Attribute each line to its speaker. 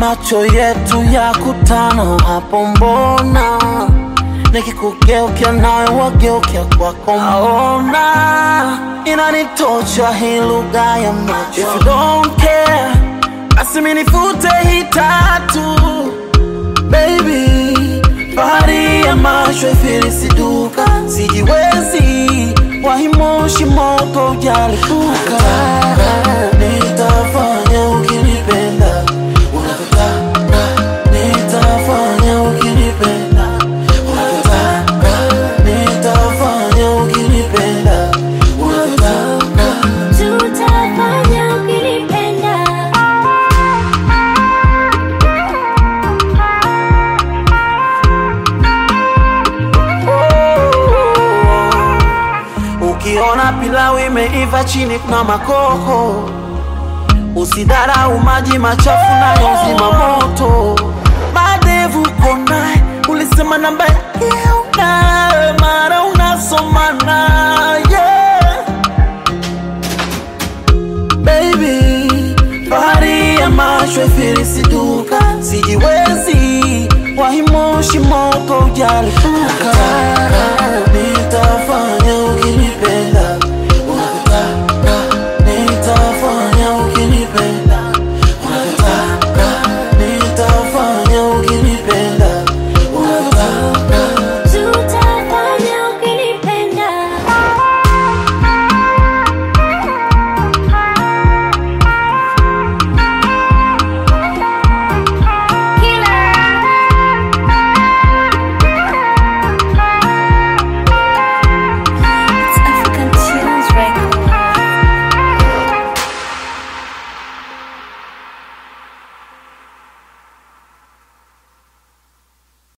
Speaker 1: macho yetu ya kutana hapo, mbona nikikugeukia nawe wageukia kwako, naona inanitosha hii lugha ya macho. If you don't care, basi mimi nifute hii tatu baby, bahari ya macho ifilisiduka, sijiwezi wahimoshi moto ujalipuka, nitafanya ukinipenda unavyotaka, nitafanya ukinipenda unavyotaka, nitafanya ukinipenda unavyotaka.
Speaker 2: Tutafanya ukinipenda
Speaker 1: Ukiona pilau imeiva chini kuna makoko, usidharau maji machafu nayo zima moto. Madevu konaye ulisema namba yake una mara unasomana yeah. Baby, bahari ya macho ifilisiduka, sijiwezi wahimoshi moto ujalipuka